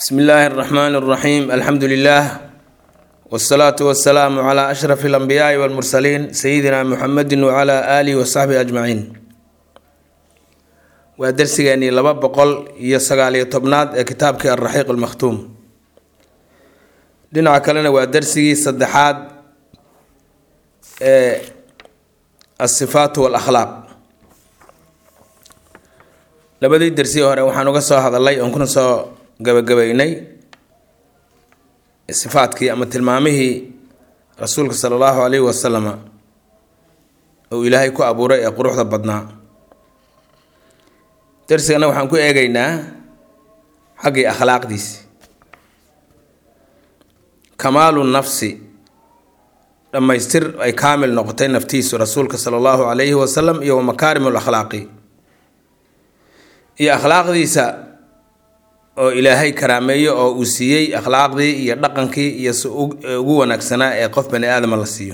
bsmi illaahi اraxmaan اraxiim alxamdu lilah wsalaatu wasalaamu cla ashraf اlanbiyaai wاlmursaliin sayidina muxamedi wcla aalihi wasaxbihi ajmaciin waa darsigeenii laba boqol iyo sagaaliyo tobnaad ee kitaabkii alraxiiq almakhtuum dhinaca kalena waa darsigii saddexaad ee asifaatu walakhlaaq labadii dersi hore waxaan uga soo hadalay oon kuna soo gabagabaynay sifaadkii ama tilmaamihii rasuulka sala allahu calayhi wasalama uu ilaahay ku abuuray ee quruxda badnaa darsigana waxaan ku eegaynaa xaggii akhlaaqdiisi kamaalu nafsi dhammaystir ay kaamil noqotay naftiisu rasuulka sala allahu calayhi wasalam iyo wa makaarim lakhlaaqi iyo akhlaaqdiisa oo ilaahay karaameeyo oo uu siiyey akhlaaqdii iyo dhaqankii iyo si ugu wanaagsanaa ee qof bani aadama la siiyo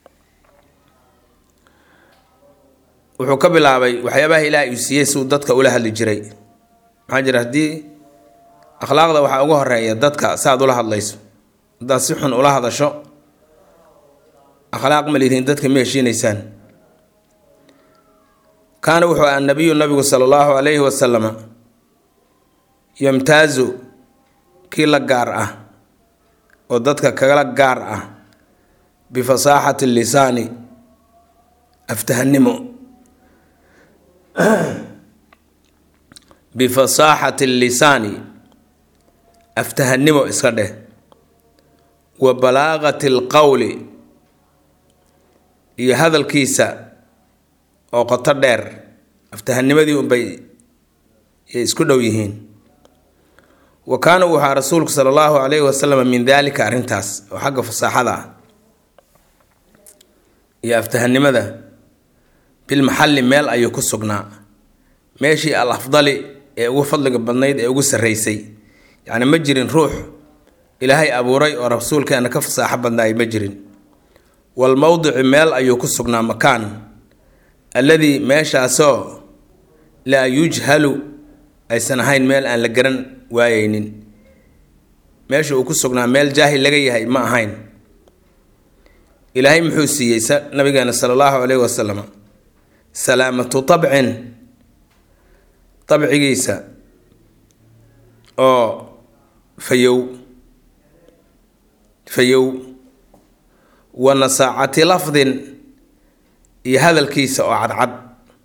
wuxuu ka bilaabay waxyaabaha ilaahay uu siiyey si uu dadka ula hadli jiray maxaa jira haddii akhlaaqda waxaa uga horeeya dadka saaad ula hadlayso haddaad si xun ula hadasho akhlaaq ma lidiin dadka ma heshiinaysaan kaana wuxuu aha nabiyu nabigu sala allahu calayhi wasalama yamtaazu kii la gaar ah oo dadka kagala gaar ah bifasaaxati lisaani aftahanimo bifasaaxati lisaani aftahanimo iska dheh wa balaaqati alqowli iyo hadalkiisa oo qoto dheer aftahanimadii unbay isku dhow yihiin wa kaana uu ahaa rasuulku sala allahu calayhi wasalam min daalika arrintaas oo xagga fasaaxada ah iyo aftahanimada bilmaxalli meel ayuu ku sugnaa meeshii al afdali ee ugu fadliga badnayd ee ugu sarreysay yacni ma jirin ruux ilaahay abuuray oo rasuulkeena ka fasaaxo badnaay ma jirin walmowdici meel ayuu ku sugnaa makaan alladii meeshaasoo laa yujhalu aysan ahayn meel aan la garan waayeynin meesha uu ku sugnaa meel jaahil laga yahay ma ahayn ilaahay muxuu siiyey nabigeena sala allahu calayhi wasalam salaamatu tabcin dabcigiisa oo fayow fayow wa nasaacati lafdin iyo hadalkiisa oo cadcad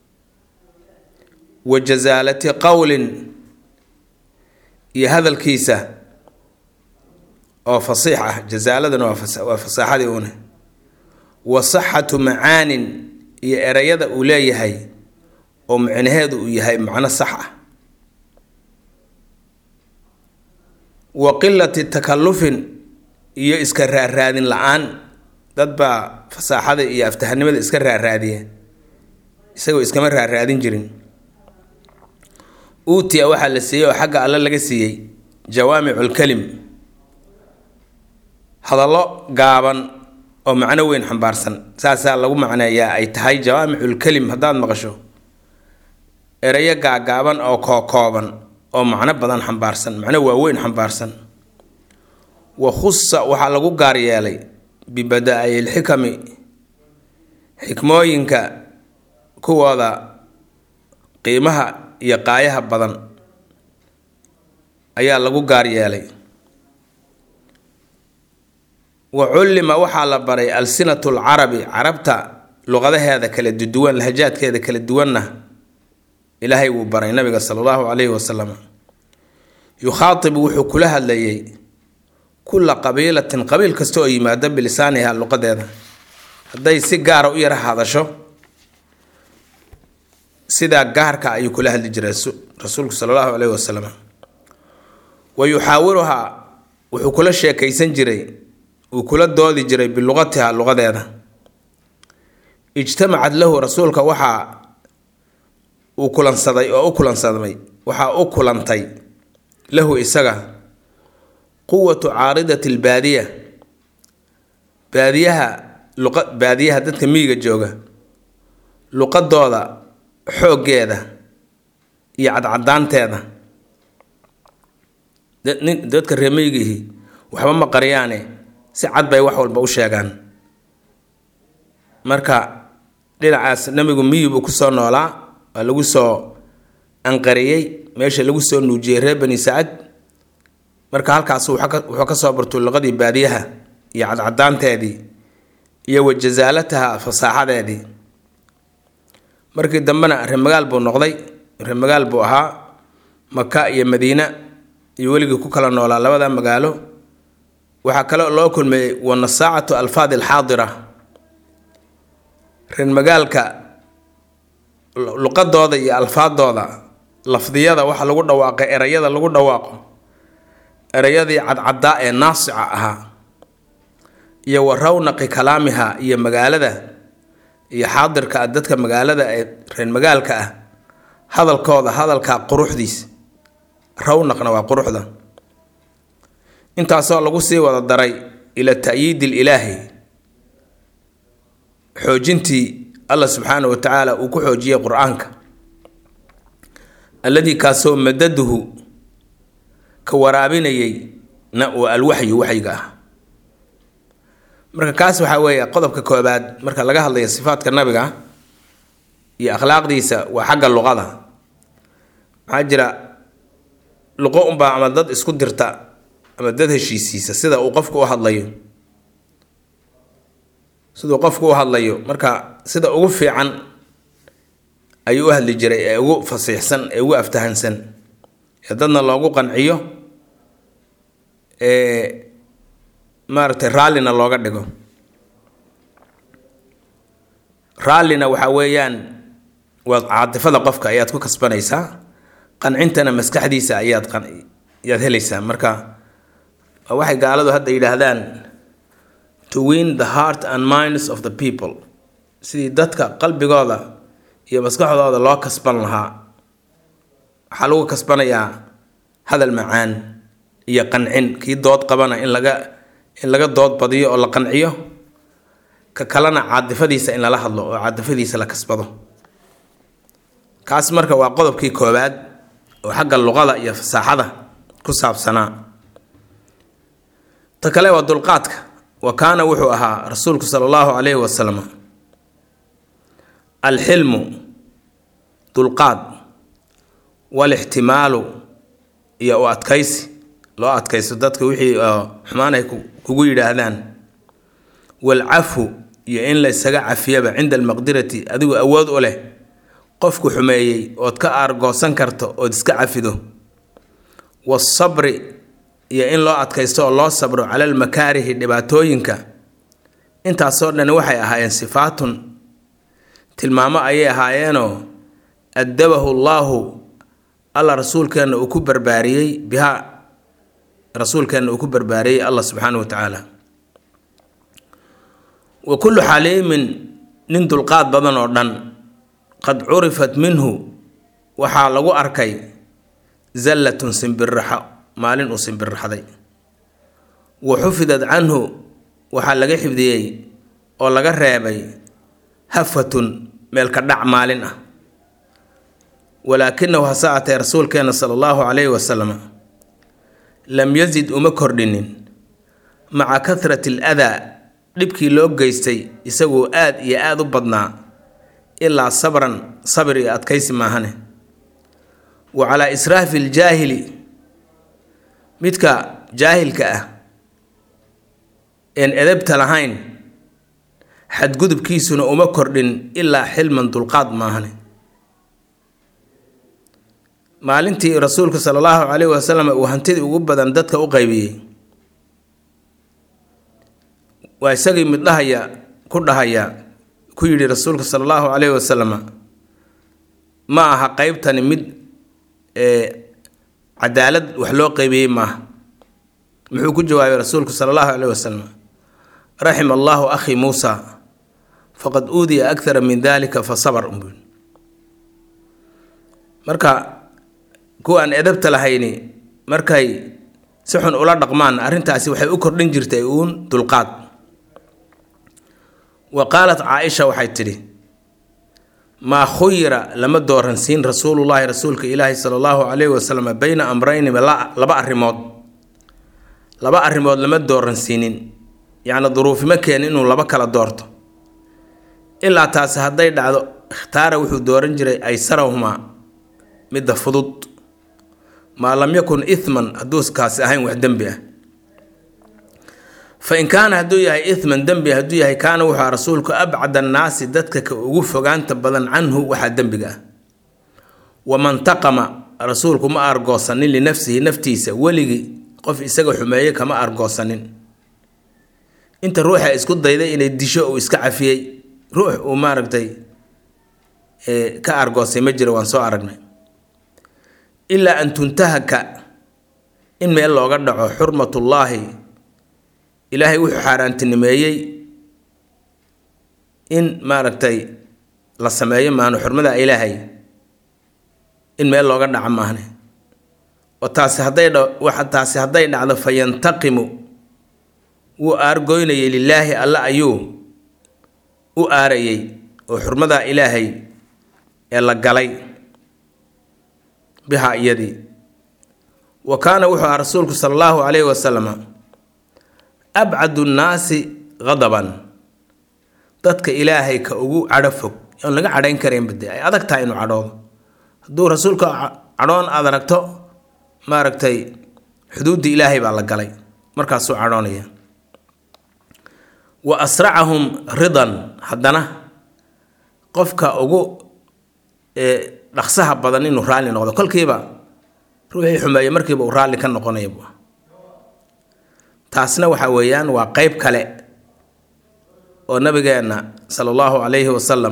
wa jasaalati qowlin iyo hadalkiisa oo fasiix ah jasaaladana waa fasaaxadii une wa saxatu macaanin iyo erayada uu leeyahay oo micnaheedu uu yahay macno sax ah wa qilati takallufin iyo iska raaraadin la-aan dad baa fasaaxada iyo aftahanimada iska raaraadiya isagoo iskama raaraadin jirin uutiya waxaa la siiyey oo xagga alle laga siiyey jawaamiculkelim hadallo gaaban oo macno weyn xambaarsan saasaa lagu macneeyaa ay tahay jawaamiculkelim haddaad maqasho erayo gaagaaban oo kookooban oo macno badan xambaarsan macno waaweyn xambaarsan wa khusa waxaa lagu gaar yeelay bibada-i lxikami xikmooyinka kuwooda qiimaha iyo qaayaha badan ayaa lagu gaar yeelay wa cullima waxaa la baray alsinatu lcarabi carabta luqadaheeda kala duwan lahajaadkeeda kala duwanna ilaahay wuu baray nabiga sala allahu calayhi wasalam yukhaatibu wuxuu kula hadlayay kulla qabiilatin qabiil kasta oo yimaada bilisaaniha luqadeeda hadday si gaara u yara hadasho sidaa gaarka ayuu kula hadli jiray rasuulku sala allahu caleyhi wasalam wa yuxaawiruhaa wuxuu kula sheekaysan jiray uu kula doodi jiray biluqatiha luqadeeda ijtamacad lahu rasuulka waxaa uu kulansaday oo u kulansadmay waxaa u kulantay lahu isaga quwatu caaridati albaadiya baadiyaha luqa baadiyaha dadka miyiga jooga luqadooda xooggeeda iyo cadcadaanteeda dadka reemeygihi waxba ma qariyaane si cad bay wax walba u sheegaan marka dhinacaas nabigu miyi buu kusoo noolaa waa lagu soo anqariyey meesha lagu soo nuujiyey reer bani sacad marka halkaas wuxuu ka soo bartuu luqadii baadiyaha iyo cadcadaanteedii iyo wajazaalataha fasaaxadeedii markii dambena reemagaal buu noqday reemagaal buu ahaa maka iyo madiina iyo weligii ku kala noolaa labada magaalo waxaa kale loo kulmeeyey wanasaacatu alfaadi alxaadira reermagaalka luqadooda iyo alfaadooda lafdiyada waxa lagu dhawaaqay erayada lagu dhawaaqo erayadii cadcadaa ee naasica ahaa iyo wa rawnaqi kalaamiha iyo magaalada iyo xaadirka ah dadka magaalada ee reer magaalka ah hadalkooda hadalka quruxdiis rawnaqna waa quruxda intaasoo lagu sii wada daray ila ta'yiidi ilaahi xoojintii allah subxaana wa tacaala uu ku xoojiyey qur-aanka alladii kaasoo madaduhu ka waraabinayay na waa alwaxyu waxyiga ah marka kaas waxaa weeye qodobka koobaad marka laga hadlayo sifaadka nabiga iyo akhlaaqdiisa waa xagga luqada maxaa jira luqo unbaa ama dad isku dirta ama dad heshiisiisa sida uu qofku u hadlayo siduu qofku u hadlayo marka sida ugu fiican ayuu u hadli jiray ee ugu fasiixsan ee ugu aftahansan ee dadna loogu qanciyo ee maaragtay raallina looga dhigo raallina waxaa weeyaan waa caatifada qofka ayaad ku kasbanaysaa qancintana maskaxdiisa ayaad ayaad helaysaa marka waxay gaaladu hadda yidhaahdaan to win the heart and minds of the people sidii dadka qalbigooda iyo maskaxdooda loo kasban lahaa waxaa lagu kasbanayaa hadal macaan iyo qancin kii dood qabana in laga in laga dood badiyo oo la qanciyo ka kalena caadifadiisa in lala hadlo oo caadifadiisa la kasbado kaas marka waa qodobkii koowaad oo xagga luqada iyo fasaaxada ku saabsanaa ta kale waa dulqaadka wa kaana wuxuu ahaa rasuulku sala allahu calayhi wasalam alxilmu dulqaad walixtimaalu iyo u adkaysi loo adkaysto dadka wixii xumaan ay kugu yidhaahdaan walcafu iyo in la ysaga cafiyaba cinda almaqdirati adigu awood u leh qofku xumeeyey ood ka aargoosan karto ood iska cafido wasabri iyo in loo adkaysto oo loo sabro cala almakaarihi dhibaatooyinka intaasoo dhan waxay ahaayeen sifaatun tilmaamo ayay ahaayeenoo addabahu llaahu alla rasuulkeenna uu ku barbaariyey bihaa rasuulkeenna uu ku barbaariyey allah subxaana wa tacaala wa kullu xaliimin nin dulqaad badan oo dhan qad curifat minhu waxaa lagu arkay zallatun simbirraxo maalin uu simbirraxday wa xufidad canhu waxaa laga xifdiyey oo laga reebay hafatun meelka dhac maalin ah walaakinahu hase atee rasuulkeena sala allahu calayhi wasalam lam yazid uma kordhinin maca kahrati al adaa dhibkii loo geystay isagoo aad iyo aada u badnaa ilaa sabran sabir iyo adkaysi maahane wa calaa israafi aljaahili midka jaahilka ah een edabta lahayn xadgudubkiisuna uma kordhin ilaa xilman dulqaad maahane maalintii rasuulku sala allahu calayhi wasalam uu hantidii ugu badan dadka u qaybiyey waa isagii mid dhahaya ku dhahaya ku yidhi rasuulka sala allahu calayhi wasalam ma aha qeybtani mid cadaalad wax loo qeybiyey maaha muxuu ku jawaabay rasuulku sala allahu calayhi wasalam raxima allahu akhi muusa faqad uudiya akthara min dalika fa sabar umbun marka kuwaan edabta lahayni markay si xun ula dhaqmaan arrintaasi waxay u kordhin jirtay uun dulqaad wa qaalat caaisha waxay tidhi maa khuyira lama dooransiin rasuulullaahi rasuulka ilaahi sala allahu calayhi wasalam bayna amrayni laba arrimood laba arrimood lama dooransiinin yacni duruufima keenin inuu laba kala doorto ilaa taasi hadday dhacdo ikhtaara wuxuu dooran jiray aysarahumaa midda fudud maa lam yakun ithman hadduuskaasi ahayn wax dembi ah fa in kaana hadduu yahay ithman dembi hadduu yahay kaana wuxuu rasuulku abcad annaasi dadka ka ugu fogaanta badan canhu waxaa dembiga ah waman taqama rasuulku ma argoosanin linafsihi naftiisa weligii qof isaga xumeeye kama argoosanin inta ruuxa isku dayday inay disho uu iska cafiyey ruux uu maaragtay ka argoosay ma jiro waan soo aragnay ilaa an tuntahaka in meel looga dhaco xurmatullaahi ilaahay wuxuu xaaraantinimeeyey in maaragtay la sameeyo maahno xurmada ilaahay in meel looga dhaco maahne oo taasi hadday dha taasi hadday dhacdo fa yantaqimu wuu aargoynayay lilaahi alla ayuu u aarayay oo xurmadaa ilaahay ee la galay bihaa iyadii wa kaana wuxuu aha rasuulku sala allahu calayhi wasalama abcadu nnaasi qadaban dadka ilaahay ka ugu cadho fog oon laga cadhayn karaynba dee ay adag tahay inuu cadhoodo hadduu rasuulka cadhoon aad aragto maaragtay xuduuddii ilaahay baa la galay markaasuu cadhoonaya wa asracahum ridan haddana qofka ugu dhaqsaha badan inuu raalli noqdo kolkiiba ruuxii xumeeye markiiba uu raalli ka noqonaya bu taasna waxa weeyaan waa qeyb kale oo nabigeenna sala allahu calayhi wasalam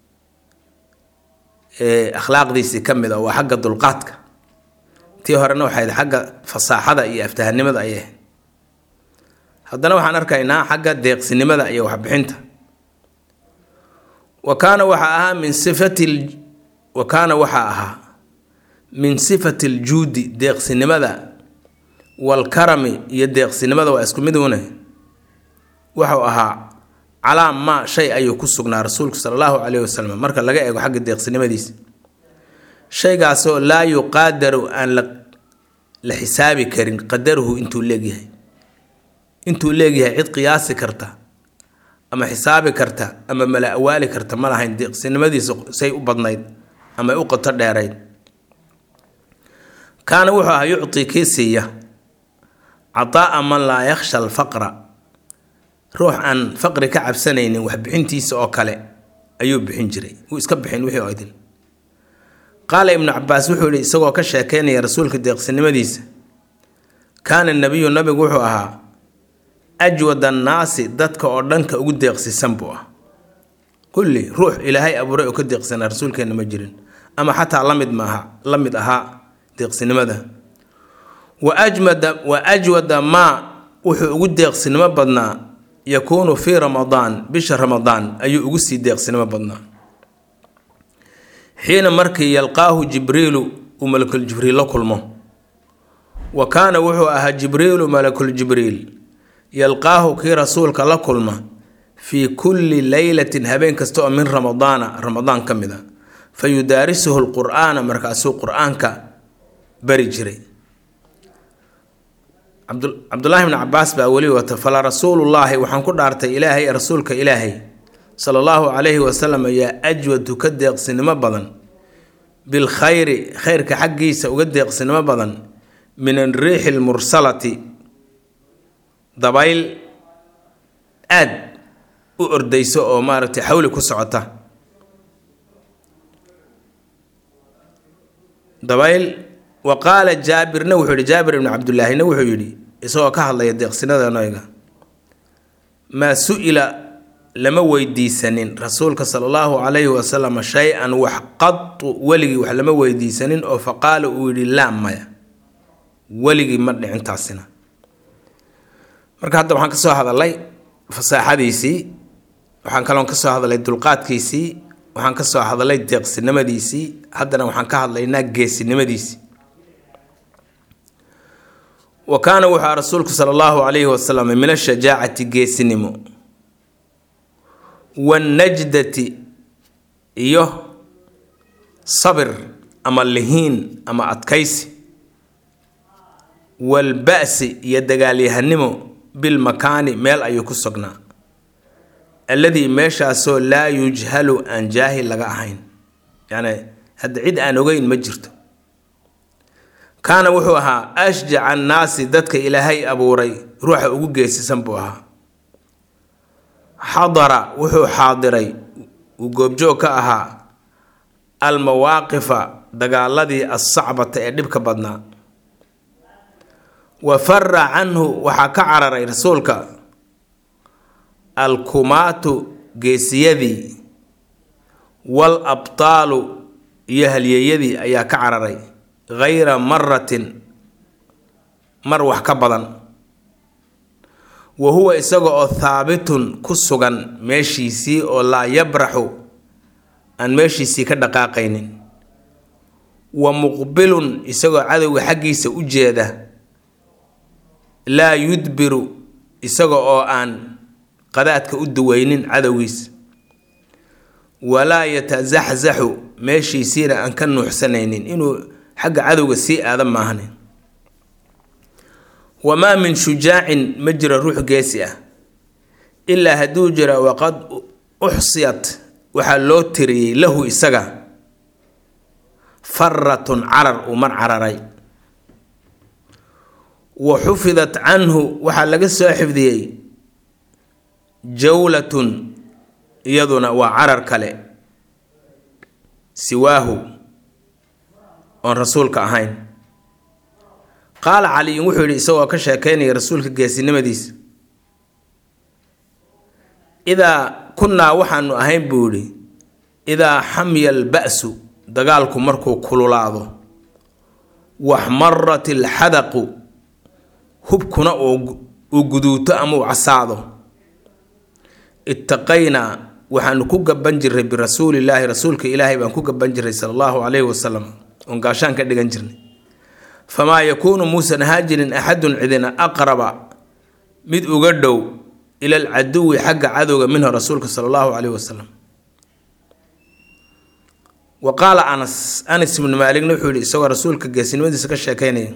akhlaaqdiisii ka mid a waa xagga dulqaadka tii horena waxayd xagga fasaaxada iyo aftahanimada ayay ahayd haddana waxaan arkaynaa xagga deeqsinimada iyo waxbixinta wa kaana waxaa ahaa min sifati wa kaana waxaa ahaa min sifati aljuudi deeqsinimada walkarami iyo deeqsinimada waa isku mid une wuxuu ahaa calaa maa shay ayuu ku sugnaa rasuulku sala allahu caleyhi wasalam marka laga eego xagga deeqsinimadiisa shaygaasoo laa yuqaadaru aan la la xisaabi karin qadaruhu intuu leegyahay intuu leegyahay cid qiyaasi karta ama xisaabi karta ama mala awaali karta ma lahayn deeqsinimadiisa say u badnayd ama u qoto dheerayd kaana wuxuu ahaa yucti kii siiya cataa man laa yakhsha alfaqra ruux aan faqri ka cabsanaynin waxbixintiisa oo kale ayuu bixin jiray wuu iska bixin wixii oo idin qaala ibnu cabaas wuxuu yihi isagoo ka sheekeynaya rasuulka deeqsinimadiisa kaana nabiyu nabigu wuxuu ahaa ajwad annaasi dadka oo dhanka ugu deeqsisan buu ah kulli ruux ilaahay abuuray oo ka deeqsanaa rasuulkeenna ma jirin ama xataa lamid maaha la mid ahaa deeqsinimada wa ajmada wa ajwada maa wuxuu ugu deeqsinimo badnaa yakuunu fii ramadaan bisha ramadaan ayuu ugu sii deeqsinimo badnaa xiina markii yalqaahu jibriilu uu malakuljibriil la kulmo wa kaana wuxuu ahaa jibriilu malakuljibriil yalqaahu kii rasuulka la kulma fii kulli leylatin habeen kasta oo min ramadaana ramadaan ka mid a fa yudaarisuhu lqur'aana markaasuu qur-aanka bari jiray cabdulaahi bni cabaas baa weli wata fala rasuulullaahi waxaan ku dhaartay ilaahay rasuulka ilaahay sala allahu calayhi wasalam yaa ajwadu ka deeqsinimo badan bilkhayri khayrka xaggiisa uga deeqsinimo badan min alriixi lmursalati dabayl aad u ordayso oo maaragtay xawli ku socota dabayl wa qaala jaabirna wuxuu yihi jaabir ibnu cabdullaahina wuxuu yidhi isagoo ka hadlaya deeqsinada noyga maa su-ila lama weydiisanin rasuulka sala allahu calayhi wasalam shay-an wax qadu weligii wax lama weydiisanin oo fa qaala uu yidhi laa maya weligii ma dhicintaasina marka hadda waxaan ka soo hadalay fasaaxadiisii waxaan kaloon ka soo hadalay dulqaadkiisii waxaan ka soo hadalay deeqsinimadiisii haddana waxaan ka hadlaynaa geesinimadiisii wa kaana wuxuu rasuulku sala allahu calayhi wasalam min ashajaacati geesinimo wanajdati iyo sabir ama lihiin ama adkaysi waalba'si iyo dagaalyahanimo bilmakaani meel ayuu ku sugnaa alladii meeshaasoo laa yujhalu aan jaahil laga ahayn yacni hadda cid aan ogeyn ma jirto kaana wuxuu ahaa ashjaca annaasi dadka ilaahay abuuray ruuxa ugu geesisan buu ahaa xadara wuxuu xaadiray uu goobjoog ka ahaa almawaaqifa dagaaladii assacbata ee dhibka badnaa wa fara canhu waxaa ka cararay rasuulka alkumaatu geesiyadii wal abtaalu iyo halyeeyadii ayaa ka cararay hayra maratin mar wax ka badan wa huwa isaga oo thaabitun ku sugan meeshiisii oo laa yabraxu aan meeshiisii ka dhaqaaqaynin wa muqbilun isagoo cadowga xaggiisa u jeeda laa yudbiru isaga oo aan qadaadka u duweynin cadowgiisa walaa yatasaxsaxu meeshiisiina aan ka nuuxsanaynin inuu xagga cadowga sii aada maahnin wamaa min shujaacin ma jiro ruux geesi ah ilaa hadduu jira waqad uxsiyat waxaa loo tiriyey lahu isaga faratun carar uu mar cararay wa xufidat canhu waxaa laga soo xifdiyey jawlatun iyaduna waa carar kale siwaahu oon rasuulka ahayn qaala caliyun wuxuu yidhi isagoo ka sheekeynaya rasuulka geesinimadiisa idaa kunnaa waxaanu ahayn buu yidhi idaa xamya alba'su dagaalku markuu kululaado waxmarat ilxadaqu hubkuna uu guduuto ama uu casaado ittaqaynaa waxaanu ku gaban jiray birasuulillaahi rasuulka ilaahay baan ku gaban jiray sala allahu calayhi wasalam oon gaashaan ka dhigan jirnay famaa yakuunu muusan ahaa jirin axadun cidina aqraba mid uga dhow ila alcaduwi xagga cadowga minhu rasuulka sala allahu calayhi wasalam wa qaala anas anas ibnu maaligna wuxuu yihi isagoo rasuulka geesinimadiisa ka sheekeynaya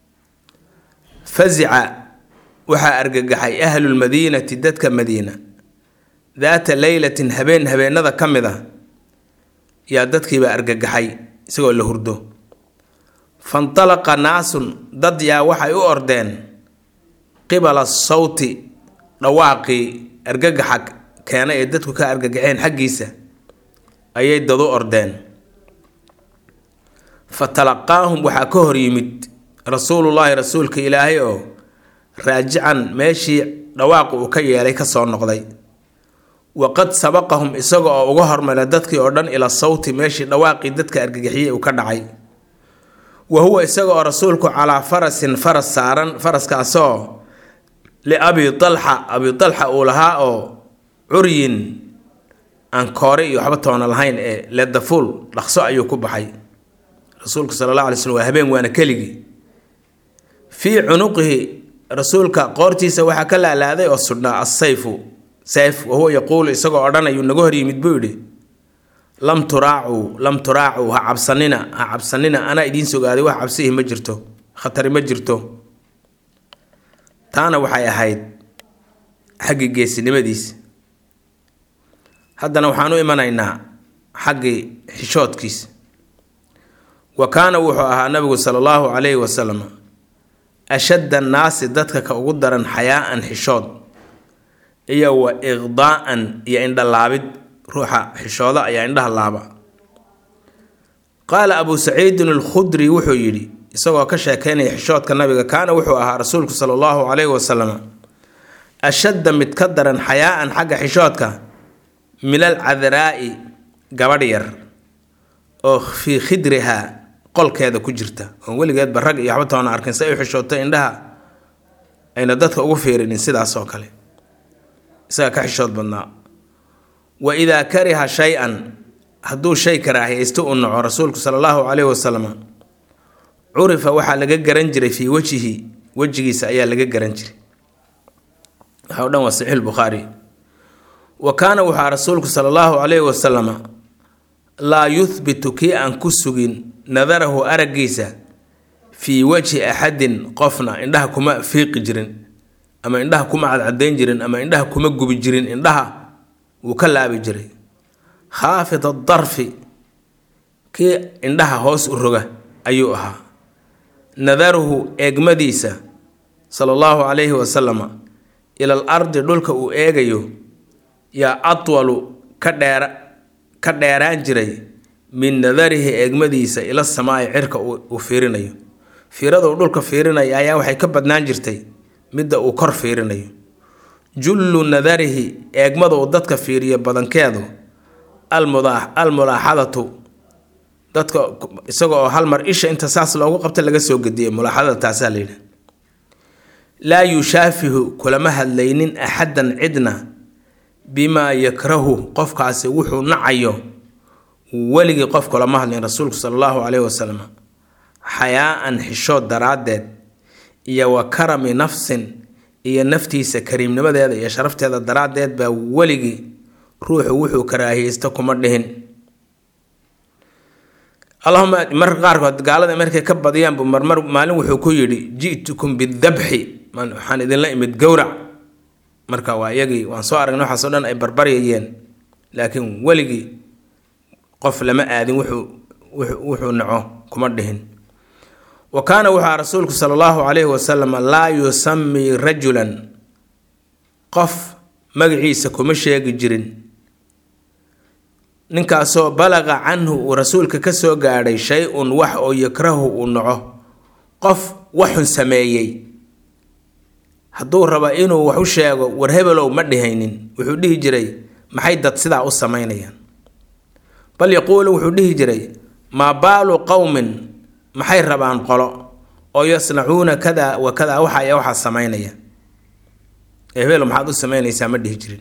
fazica waxaa argagaxay ahlulmadiinati dadka madiina daata leylatin habeen habeenada ka mid a yaa dadkiibaa argagaxay isagoo la hurdo fantalaqa naasun dad yaa waxay u ordeen qibala sawti dhawaaqii argagaxa keena ee dadku ka argagaxeen xaggiisa ayay dad u ordeen fa talaqaahum waxaa ka hor yimid rasuulullaahi rasuulka ilaahay oo raajican meeshii dhawaaqu uu ka yeelay kasoo noqday waqad sabaqahum isaga oo uga hormaray dadkii oo dhan ila sawti meeshii dhawaaqii dadka argagixiyey uu ka dhacay wa huwa isaga oo rasuulku calaa farasin faras saaran faraskaasoo liabi alxa abi alxa uu lahaa oo curyin aan koore iyo waxba toona lahayn ee ledafuul dhaqso ayuu ku baxay rasuulku sala allah alay slm waa habeen waana keligii fii cunuqihi rasuulka qoortiisa waxaa ka laalaaday oo sudhnaa assayfu sayf wahuwa yaquulu isagoo odhanayuu naga hor yimid buu yidhi lam turaacuu lam turaacuu ha cabsanina ha cabsanina anaa idiin sogaaday wax cabsihi ma jirto khatari ma jirto taana waxay ahayd xaggii geesinimadiisa haddana waxaan u imanaynaa xaggii xishoodkiisa wa kaana wuxuu ahaa nabigu sala allahu calayhi wasalam ashadda annaasi dadka ka ugu daran xayaa'an xishood iyo wa iqdaa'an iyo indhalaabid ruuxa xishooda ayaa indhaha laaba qaala abuu saciidin alkhudri wuxuu yidhi isagoo ka sheekeynaya xishoodka nabiga kaana wuxuu ahaa rasuulku sala allahu calayhi wasalam ashadda mid ka daran xayaa'an xagga xishoodka min alcadraa'i gabadh yar oo fii khidrihaa qolkeeda ku jirta oon weligeedba rag iyo waxba toona arkin si ay u xishooto indhaha ayna dadka ugu fiirinin sidaas oo kale isaga ka xishood badnaa wa idaa kariha shay-an hadduu shay karaahiyaysto uu naco rasuulku sala allahu calayhi wasalam curifa waxaa laga garan jiray fii wejihi wejigiisa ayaa laga garan jiray waxa o dhan waa saxiix bukhaari wa kaana waxaa rasuulku sala allahu calayhi wasalama laa yuhbitu kii aan ku sugin nadarahu araggiisa fii wajhi axadin qofna indhaha kuma fiiqi jirin ama indhaha kuma cadcadayn jirin ama indhaha kuma gubi jirin indhaha wuu ka laabi jiray khaafid adarfi kii indhaha hoos u roga ayuu ahaa nadaruhu eegmadiisa sala allahu calayhi wasalama ila al ardi dhulka uu eegayo yaa atwalu ka dheera ka dheeraan jiray min nadarihi eegmadiisa ila samaa'i cirka uu fiirinayo fiirada uu dhulka fiirinayo ayaa waxay ka badnaan jirtay midda uu kor fiirinayo jullu nadarihi eegmada uu dadka fiiriyo badankeedu almulaaxadatu dadka isaga oo hal mar isha inta saas loogu qabta laga soo gediyay mulaaxadada taasaa layidhi laa yushaafihu kulama hadlaynin axadan cidna bimaa yakrahu qofkaasi wuxuu nacayo weligii qof kulama hadlin rasuulku sala allahu caleyhi wasalam xayaa-an xishood daraaddeed iyo wa karami nafsin iyo naftiisa kariimnimadeeda iyo sharafteeda daraaddeed baa weligii ruuxu wuxuu karaahiyeysta kuma dhihin allahuma marka qaarkood gaalada markay ka badiyaanbu marmar maalin wuxuu ku yidhi ji'tukum bidabxi waxaan idinla imid gowrac marka waa iyagii waan soo aragnay waxaasoo dhan ay barbaryayeen laakiin weligii qof lama aadin wuxuu wuxuu naco kuma dhihin wa kaana wuxuu rasuulku sala allahu calayhi wasalam laa yusamii rajulan qof magaciisa kuma sheegi jirin ninkaasoo balaqa canhu uu rasuulka ka soo gaadhay shay-un wax oo yakrahu uu naco qof waxun sameeyey hadduu rabo inuu wax u sheego war hebelow ma dhihaynin wuxuu dhihi jiray maxay dad sidaa u samaynayaan bal yaquulu wuxuu dhihi jiray maa baalu qowmin maxay rabaan qolo oo yasnacuuna kada wa kada waxa ya waxaa samaynaya hebelo maxaad u samaynaysaa ma dhihi jirin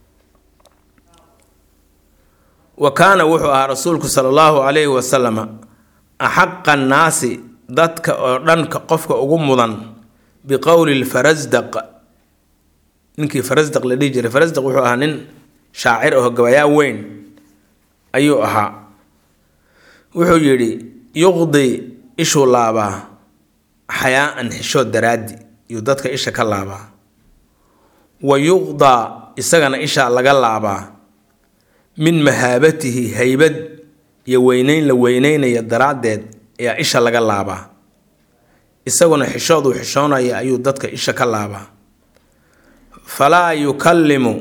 wa kaana wuxuu ahaa rasuulku sala allahu calayhi wasalama axaqa annaasi dadka oo dhanka qofka ugu mudan biqowli lfarasdaq ninkii farasdaq la dhihi jiray farasdaq wuxuu ahaa nin shaacir aho gabayaa weyn ayuu ahaa wuxuu yidhi yuqdi ishuu laabaa xayaa-an xishood daraaddi iyuu dadka isha ka laabaa wa yuqdaa isagana ishaa laga laabaa min mahaabatihi haybad iyo weyneyn la weyneynaya daraaddeed ayaa isha laga laabaa isaguna xishooduu xishoonaya ayuu dadka isha ka laabaa falaa yukallimu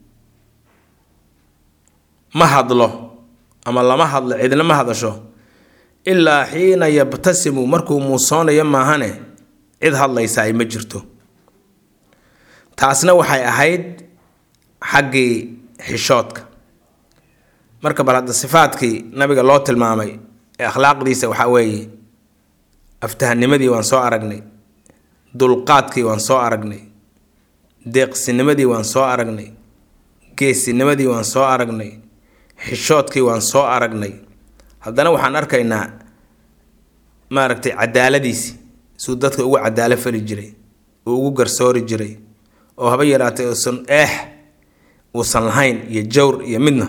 ma hadlo ama lama hadlo cidna ma hadasho ilaa xiina yabtasimu markuu muusoonayo maahane cid hadlaysa ay ma jirto taasna waxay ahayd xaggii xishoodka marka bal hadda sifaadkii nabiga loo tilmaamay ee akhlaaqdiisa waxaa weeye aftahanimadii waan soo aragnay dulqaadkii waan soo aragnay deeqsinimadii waan soo aragnay geesinimadii waan soo aragnay xishoodkii waan soo aragnay haddana waxaan arkaynaa maaragtay cadaaladiisi suu dadka ugu cadaalo fali jiray uu ugu garsoori jiray oo haba yaraatay uusan eex uusan lahayn iyo jawr iyo midna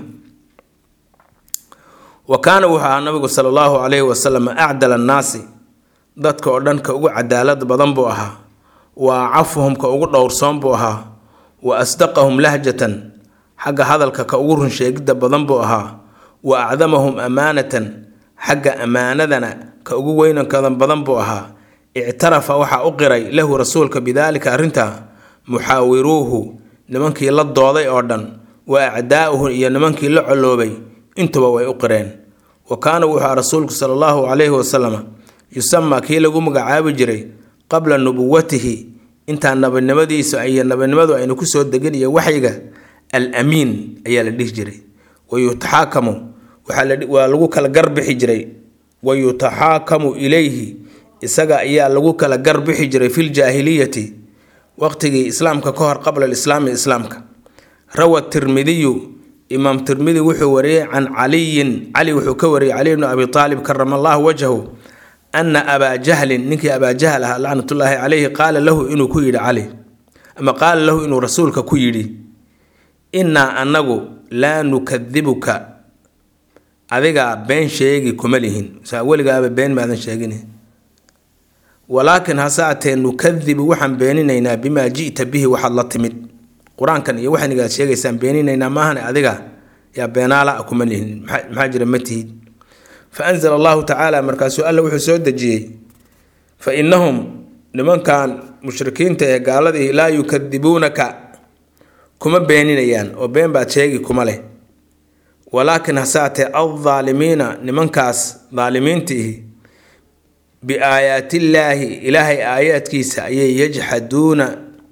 wa kaana wuxuu ahaa nabigu sala allahu calayhi wasalam acdal annaasi dadka oo dhan ka ugu cadaalad badan buu ahaa wa acafuhum ka ugu dhowrsoon buu ahaa wa asdaqahum lahjatan xagga hadalka ka ugu runsheegidda badan buu ahaa wa acdamahum amaanatan xagga ammaanadana ka ugu weynankada badan buu ahaa ictarafa waxaa u qiray lahu rasuulka bidaalika arrintaa muxaawiruuhu nimankii la dooday oo dhan wa acdaa'uhu iyo nimankii la coloobay intuba way u qireen wa kaana wuxuu aha rasuulku sala allahu calayhi wasalam yusamaa kii lagu magacaabi jiray qabla nubuwatihi intaa nabinimadiisa iyo nabinimadu aynu kusoo degin iyo waxyiga al amiin ayaa la dhihi jiray wa yutaxaakamu waa lagu kala garbixi jiray wa yutaxaakamu ilayhi isaga ayaa lagu kala garbixi jiray fi ljaahiliyati waqtigii islaamka ka hor qabla alislaami islaamka rawa tirmidiyu imaam tirmidi wuxuu wariyey can caliyin cali wuxuu ka wariyey cali bnu abi aalib karama allahu wajhahu ana abaa jahlin ninkii abaa jahl ahaa lacnatullaahi calayhi qaala lahu inuu ku yidhi cali ama qaala lahu inuu rasuulka ku yidhi innaa annagu laa nukadibuka adigaa been sheegi kuma lihin saa weligaaba been maadan sheegin walaakin hase atee nukadibu waxaan beeninaynaa bimaa ji'ta bihi waxaad la timid qur-aankan iyo waxaynigaad sheegaysaan beeninaynaa maahane adiga yaa beenaala a kuma lihin maxaa jira ma tihid fa anzala allahu tacaala markaasuu alla wuxuu soo dejiyey fa innahum nimankan mushrikiinta ee gaaladii laa yukadibuunaka kuma beeninayaan oo been baad sheegi kuma leh walaakin hase atee aldaalimiina nimankaas daalimiintiihi biaayaatillaahi ilaahay aayaadkiisa ayay yajxaduuna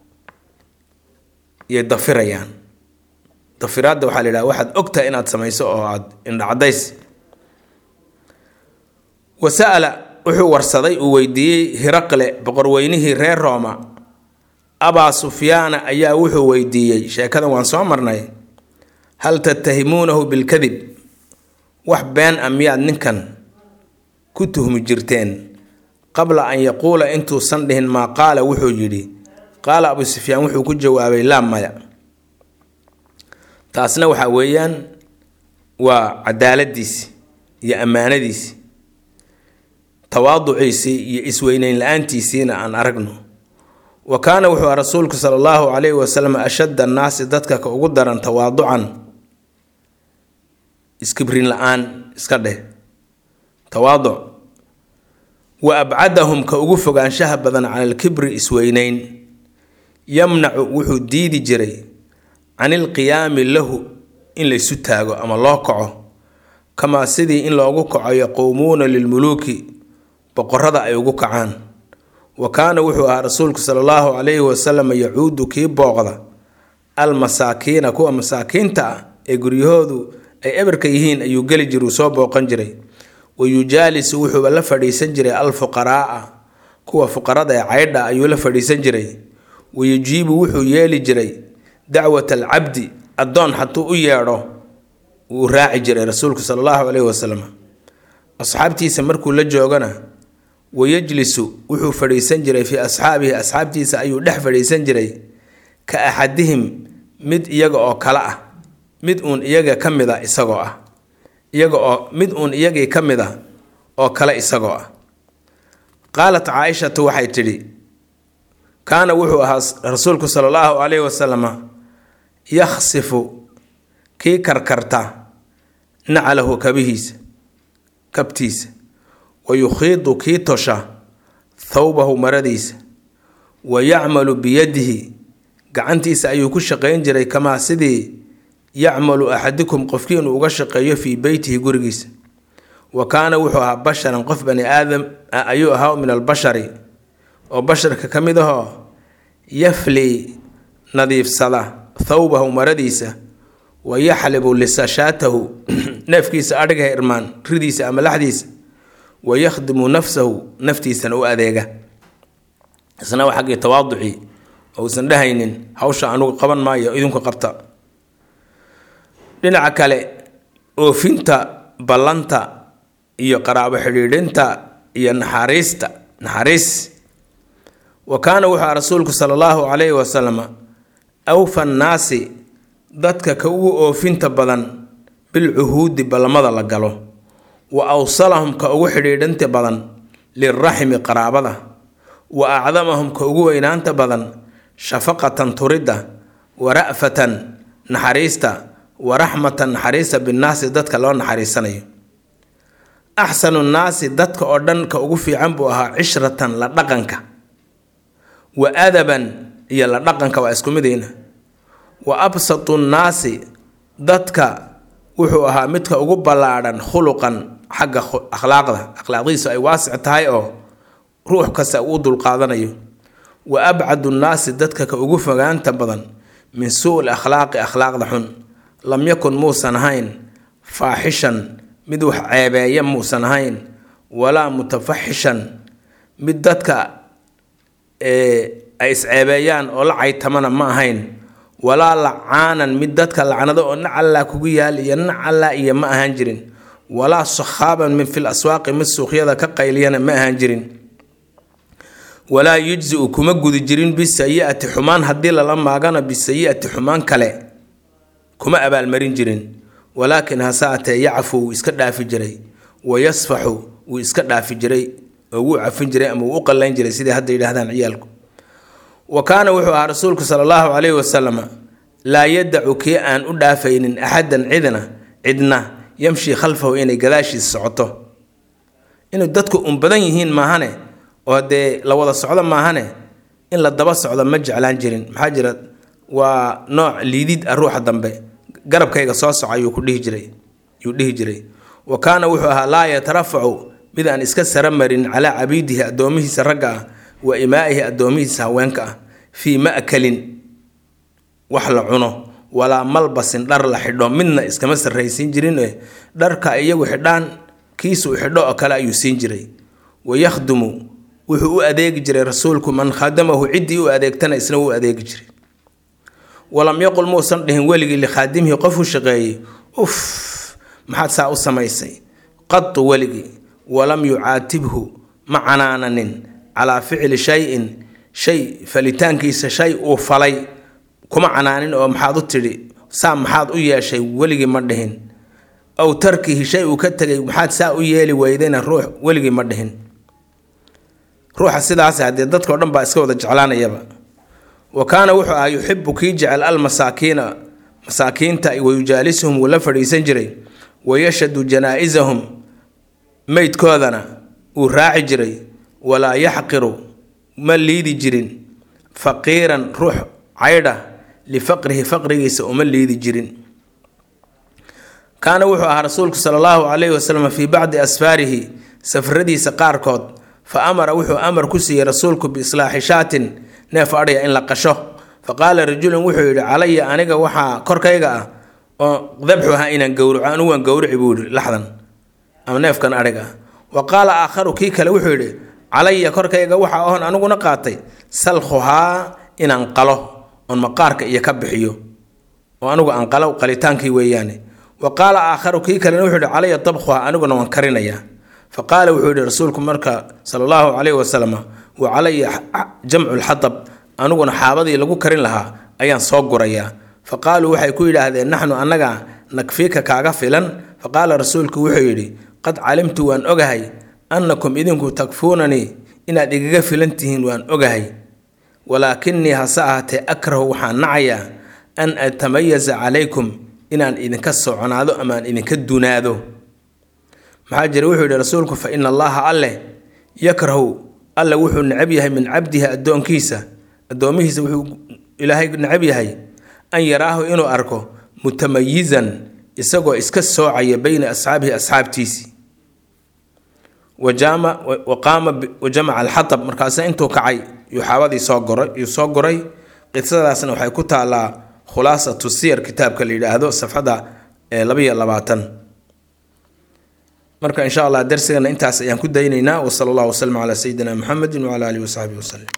yay dafirayaan dafiraadda waxaa la yidhaha waxaad ogtahay inaad samayso oo aad indhacadays wa sa'ala wuxuu warsaday uu weydiiyey hiraqle boqorweynihii reer rooma abaa sufyaana ayaa wuxuu weydiiyey sheekadan waan soo marnay hal tattahimuunahu bilkadib wax been a miyaad ninkan ku tuhmi jirteen qabla an yaquula intuusan dhihin maa qaala wuxuu yidhi qaala abu sufyaan wuxuu ku jawaabay laa maya taasna waxaa weeyaan waa cadaaladiisi iyo ammaanadiisi tawaaduciisii iyo isweyneyn la-aantiisiina aan aragno wa kaana wuxuu aha rasuulku sala allahu calayhi wasalam ashadda annaasi dadka ka ugu daran tawaaducan iskibrin la-aan iska dheh tawaaduc wa abcadahum ka ugu fogaanshaha badan cala alkibri isweyneyn yamnacu wuxuu diidi jiray can ilqiyaami lahu in laysu taago ama loo kaco kamaa sidii in loogu kaco yaquumuuna lilmuluuki boqorada ay ugu kacaan wa kaana wuxuu ahaa rasuulku sala allahu calayhi wasalam yacuudu kii booqda almasaakiina kuwa masaakiinta ah ee guryahoodu ay eberka yihiin ayuu geli jir uu soo booqan jiray wa yujaalisu wuxuuba la fadhiisan jiray alfuqaraaa kuwa fuqarada ee caydha ayuu la fadhiisan jiray wa yujiibu wuxuu yeeli jiray dacwat alcabdi addoon hatuu u yeedho wuu raaci jiray rasuulku sala allahu caleyhi wasalam asxaabtiisa markuu la joogana wayajlisu wuxuu fadhiisan jiray fii asxaabihi asxaabtiisa ayuu dhex fadhiisan jiray ka axadihim mid iyaga oo kale ah mid uun iyaga ka mid a isagoo ah iyaga oo mid uun iyagii ka mid a oo kale isagoo ah qaalat caaishatu waxay tidhi kaana wuxuu ahaa rasuulku sala allahu calayhi wasalama yakhsifu kii karkarta nacalahu kabihiisa kabtiisa wa yukhiidu kii tosha thawbahu maradiisa wa yacmalu biyadihi gacantiisa ayuu ku shaqayn jiray kamaa sidii yacmalu axadikum qofkii inuu uga shaqeeyo fii beytihi gurigiisa wa kaana wuxuu ahaa basharan qof bani aadam ayuu ahaa min albashari oo basharka ka mid ahoo yafli nadiifsada thawbahu maradiisa wa yaxlibu lisashaatahu neefkiisa adhiga irmaan ridiisa ama laxdiisa wa yakhdimu nafsahu naftiisana u adeega isna waa xaggii tawaaducii ousan dhahaynin hawsha anugu qaban maayo idinku qabta dhinaca kale oofinta ballanta iyo qaraabo xidhiidhinta iyo naxariista naxariis wa kaana wuxuu aha rasuulku sala allahu calayhi wasalam awfa nnaasi dadka ka ugu oofinta badan bilcuhuudi ballamada la galo wa awsalahum ka ugu xidhiidhinta badan lilraximi qaraabada wa acdamahum ka ugu weynaanta badan shafaqatan turidda wa ra'fatan naxariista wa raxmatan naxariista binnaasi dadka loo naxariisanayo axsanu nnaasi dadka oo dhan ka ugu fiican buu ahaa cishratan la dhaqanka wa adaban iyo la dhaqanka waa isku midayna wa absatu nnaasi dadka wuxuu ahaa midka ugu ballaadhan khuluqan xagga akhlaaqda akhlaaqdiisu ay waasic tahay oo ruux kasta uu dulqaadanayo wa abcadu nnaasi dadka ka ugu fogaanta badan min suu-l akhlaaqi akhlaaqda xun lam yakun muusan ahayn faaxishan mid wax ceebeeya muusan ahayn walaa mutafaxishan mid dadka ay isceebeeyaan oo la caytamana ma ahayn walaa lacaanan mid dadka lacnado oo nacallaa kugu yaal iyo nacallaa iyo ma ahaan jirin walaa sakhaaban min fil aswaaqi mid suuqyada ka qayliyana ma ahaan jirin walaa yujzi-u kuma gudi jirin bisayi-ati xumaan haddii lala maagana bisayi-ati xumaan kale kuma abaalmarin jirin walaakin hase atee yacfu wuu iska dhaafi jiray wa yasfaxu wuu iska dhaafi jiray oo wuu cafin jiray ama wuu u qallayn jiray sidai hadda yidhaahdaan ciyaalku wa kaana wuxuu ahaa rasuulku sala allahu calayhi wasalama laa yadacu kii aan u dhaafaynin axadan cidna cidna yamshi khalfahu inay gadaashiisa socoto inay dadku un badan yihiin maahane oo dee la wada socdo maahane in la daba socdo ma jeclaan jirin maxaa jira waa nooc liidid ah ruuxa dambe garabkayga soo soco ayuu ku dhihi jiray yuu dhihi jiray wa kaana wuxuu ahaa laa yatarafacu mid aan iska sara marin calaa cabiidihi addoomihiisa ragga ah wa imaa'ihi addoomihiisa haweenka ah fii ma'kalin wax la cuno walaa malbasin dhar la xidho midna iskama sarraysiin jirin dharka iyagu xidhaan kiisuu xidho oo kale ayuu siin jiray wayakhdumu wuxuu u adeegi jiray rasuulku man khadamahu ciddii u adeegtana isna u adeegi jiray walam yaqul muusan dhihin weligii likhaadimihi qof u shaqeeyey uf maxaad saa u samaysay qadu weligii walam yucaatibhu ma canaananin calaa ficli shay-in shay falitaankiisa shay uu falay kuma canaanin oo maxaad u tidhi saa maxaad u yeeshay weligii ma dhihin aw tarkihi shay uu ka tegay maxaad saa u yeeli weydayna ruux weligii ma dhihin ruuxa sidaas haddee dadkao dhan baa iska wada jeclaanayaba wa kaana wuxuu ahaa yuxibu kii jecel almasaakiina masaakiinta wayujaalisuhum wuu la fadhiisan jiray wayashhadu janaa-isahum meydkoodana uu raaci jiray walaa yaxqiru ma liidi jirin faqiiran ruux caydha lifaqrihi faqrigiisa uma liidi jirin kaana wuxuu ahaa rasuulku sala allahu calayhi wasalam fii bacdi asfaarihi safaradiisa qaarkood fa amara wuxuu amar ku siiyey rasuulku biislaaxi shaatin neef adhya in la qasho fa qaala rajulun wuxuu yidhi calaya aniga waxaa korkayga ah oo dabxuha inaan gowraco anigu waan gowrici buu yidhi laxdan ama neefkan adhiga wa qaala aakharu kii kale wuxuu yidhi calaya korkayga waxaa oon aniguna qaatay salkhuhaa inaan qalo oon maqaarka iyo ka bixiyo oo anigu aan qalo qalitaankii weeyaane wa qaala aakharu kii kalena wuxuu yidhi calaya dabkhuha aniguna waan karinayaa fa qaala wuxuu yidhi rasuulku marka sala allahu calayhi wasalam wa calaya jamcu lxatab aniguna xaabadii lagu karin lahaa ayaan soo gurayaa fa qaaluu waxay ku yidhaahdeen naxnu annaga nakfiika kaaga filan fa qaala rasuulku wuxuu yidhi qad calimtu waan ogahay annakum idinku takfuunanii inaad igaga filan tihiin waan ogahay walaakinii hase ahaatee akrahu waxaan nacayaa an atamayaza calaykum inaan idinka soconaado ama aan idinka dunaado maxaa jira wuxuu yidhi rasuulku fa ina allaha alleh yakrahu alle wuxuu necab yahay min cabdihi addoonkiisa addoomihiisa wuxuu ilaahay necab yahay an yaraahu inuu arko mutamayizan isagoo iska soocaya beyna asxaabihi asxaabtiisii waqaama wajamaca alxatab markaase intuu kacay yuu xaabadii soo goray yuu soo goray qisadaasna waxay ku taalaa khulaasatu siyar kitaabka la yidhaahdo safxada labayo labaatan marka insha allah darsigana intaas ayaan ku daynaynaa wasala allahu waslama calaa sayidina muxamedi wacala alihi wasaxbihi waslem